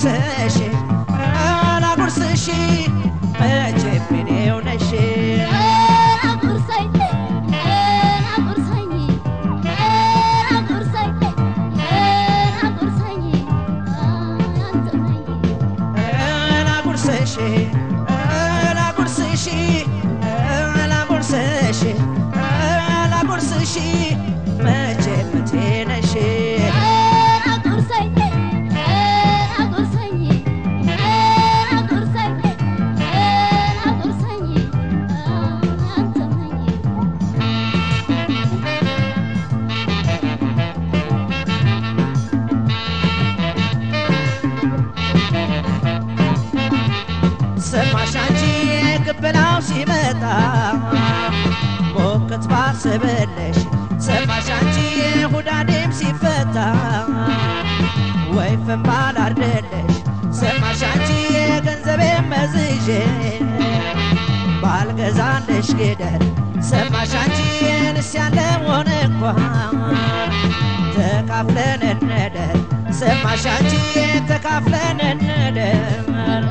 ላጉርስሽ ላጉርስሽ መቼም እኔው ነሽ አጉርሰኝ አጉርሰኝ አጉርሰኝ አጉርሰኝ አንተ ነኝ ላጉርስሽ ላጉርስሽ ላጉርስሽ ላጉርስሽ መቼም እቴ ነሽ አጉርሰኝ አጉርሰኝ አጉርሰኝ አጉርሰኝ አንተ ነኝ ሰማሽ አንቺ ቅበላው ሲመጣ ሞቅት ባስብልሽ ሰማሽ አንቺ ሁዳዴም ሲፈታ ወይፍም ባላርድልሽ ሰማሽ አንቺ ገንዘቤ መዝዤ ባልገዛልሽ ጌደር ሰማሽ አንቺ ንስ ያለውን እንኳ ተካፍለን እንደር ሰማሽ አንቺ ተካፍለን እንደር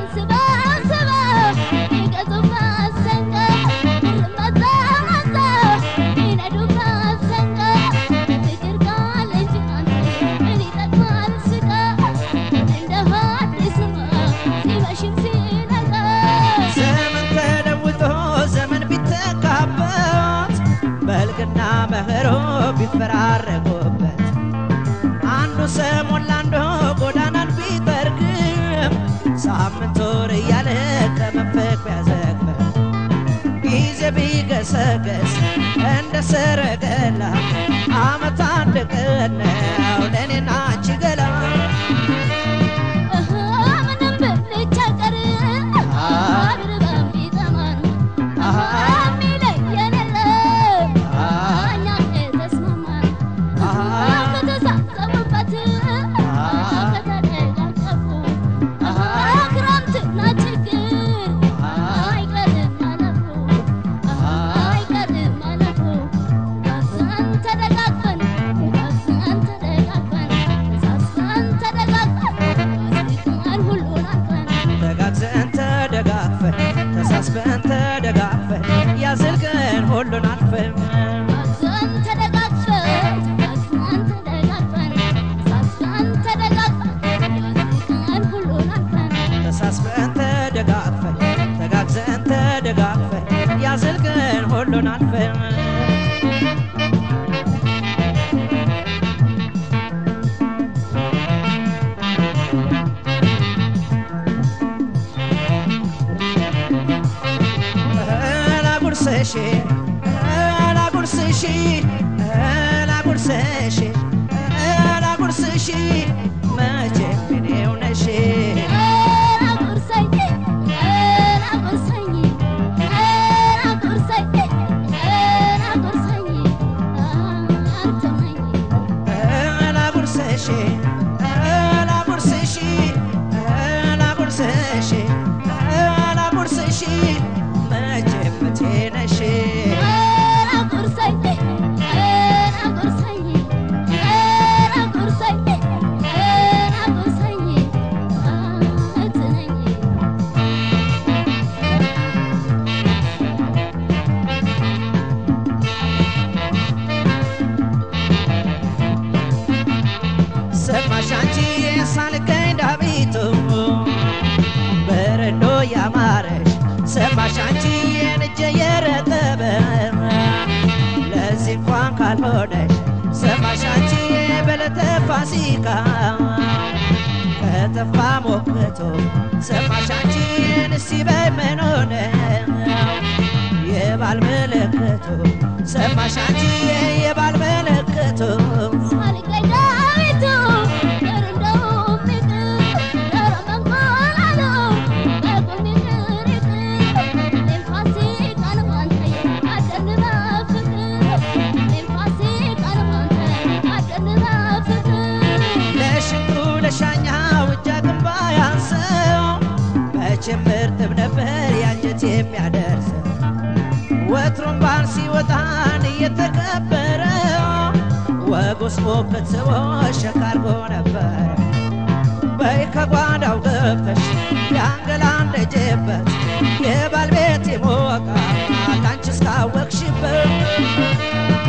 ዘመን ተለውጦ ዘመን ቢተካበት በልግና መኸሮ ቢፈራረቁበት አንዱ ሰሞን ለአንዱ ጎዳናን ቢጠርግም ሳምንት ወር እያለ ከመንፈቅ ቢያዘግም ጊዜ ቢገሰገስ እንደ ሰረገላ አመት አንድ ቀን ነው ለእኔና አንቺ ገላ ተጋግዘን ተደጋግፈን ተሳስበን ተደጋግፈን ያዘልቀን ሁሉን አልፈን ተሳስበን ተደጋግፈን ተጋግዘን ተደጋግፈን ያዘልቀን ሁሉን አልፈን ላጉርስሽ ላጉርስሽ ላጉርስሽ ላጉርስሽ መቼም እኔው ነሽ ላጉርስሽ ላጉርስሽ ላጉርስሽ ላጉርስሽ መቼም እቴ ነሽ ሰማሽ አንቺ ሳልገኝ ዳቢቱ በረዶ ያማረሽ ሰማሽ አንቺ የንጀ የረጠበ ለዚህ እንኳን ካልሆነሽ ሰማሽ አንቺ በለተ ፋሲካ ከተፋ ሞክቶ ሰማሽ አንቺ ንሲ በምን ሆነ የባል ምልክቱ ሰማሽ አንቺ የባል ምልክቱ ለሽንቱ ለሻኛው እጃ ግንባ ያንሰው መቼም እርጥብ ነበር ያንጀት የሚያደርሰው ወትሮም ባል ሲወጣን እየተከበረ ወጉስ ሞክት ስቦ ሸካርጎ ነበር በይ ከጓዳው ገብተሽ ያንገላንደጀበት የባልቤት ሞቃ አንቺ እስካወቅሽበት